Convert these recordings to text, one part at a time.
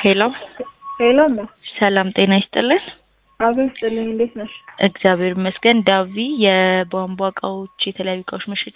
ሄሎ ሄሎ እማ ሰላም ጤና ይስጥልን። አቤት ስጥልኝ። እንዴት ነሽ? እግዚአብሔር ይመስገን። ዳቪ የቧንቧ እቃዎች፣ የተለያዩ እቃዎች መሸጫ።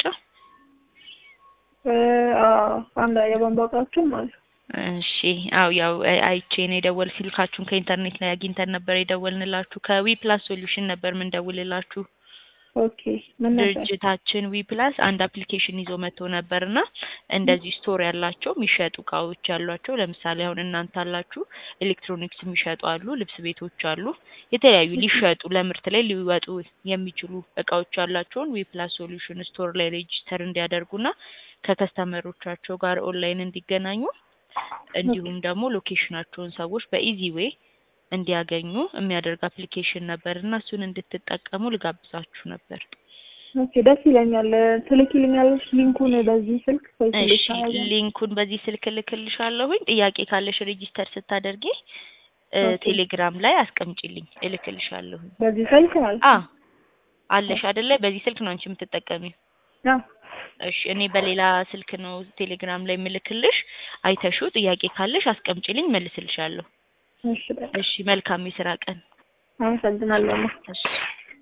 እ አዎ አንድ የቧንቧ እቃዎችም አሉ። እሺ አው ያው አይ- አይቼ ነው የደወል ስልካችሁን ከኢንተርኔት ላይ አግኝተን ነበር የደወልንላችሁ። ከዊ ፕላስ ሶሉሽን ነበር ምንደውልላችሁ። ኦኬ ምን ነበር? ድርጅታችን ዊ ፕላስ አንድ አፕሊኬሽን ይዞ መጥቶ ነበር እና እንደዚህ ስቶር ያላቸው የሚሸጡ እቃዎች ያሏቸው ለምሳሌ አሁን እናንተ አላችሁ ኤሌክትሮኒክስ የሚሸጡ አሉ፣ ልብስ ቤቶች አሉ፣ የተለያዩ ሊሸጡ ለምርት ላይ ሊወጡ የሚችሉ እቃዎች ያላቸውን ዊ ፕላስ ሶሉሽን ስቶር ላይ ሬጂስተር እንዲያደርጉና ከከስተመሮቻቸው ጋር ኦንላይን እንዲገናኙ እንዲሁም ደግሞ ሎኬሽናቸውን ሰዎች በኢዚ ዌይ እንዲያገኙ የሚያደርግ አፕሊኬሽን ነበር እና እሱን እንድትጠቀሙ ልጋብዛችሁ ነበር። ኦኬ ደስ ይለኛል። ትልኪልኛለሽ ሊንኩን በዚህ ስልክ ወይ እሺ ትልካለሽ? ሊንኩን በዚህ ስልክ እልክልሻለሁኝ። ጥያቄ ካለሽ ሬጂስተር ስታደርጊ እ ኦኬ። ቴሌግራም ላይ አስቀምጪልኝ እልክልሻለሁኝ። በዚህ ስልክ ማለት አ ነው? አለሽ አይደለ? በዚህ ስልክ ነው አንቺ የምትጠቀሚው። አዎ። እሺ እኔ በሌላ ስልክ ነው ቴሌግራም ላይ የምልክልሽ። አይተሹ ጥያቄ ካለሽ አስቀምጪልኝ መልስልሻለሁ። እሺ በቃ እሺ መልካም የስራ ቀን። አመሰግናለሁ። እማ። እሺ